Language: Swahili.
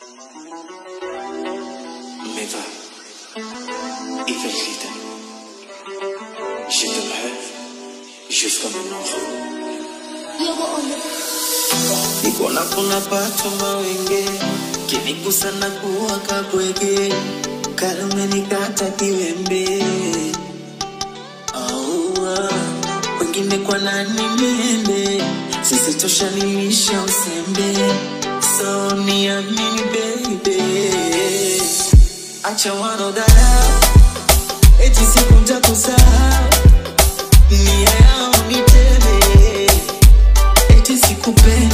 Mais va, Ivelita. Je t'aimerai jusqu'à ma mort. niko napona pato mawenge kinigusa na kuwa kabwege kale umenikata kiwembe Aua, wengine kwa nani niende sisi toshanimisha usembe so niamini baby acha wanodharau eti siku ntakusahau nia yao niteme eti sikupenda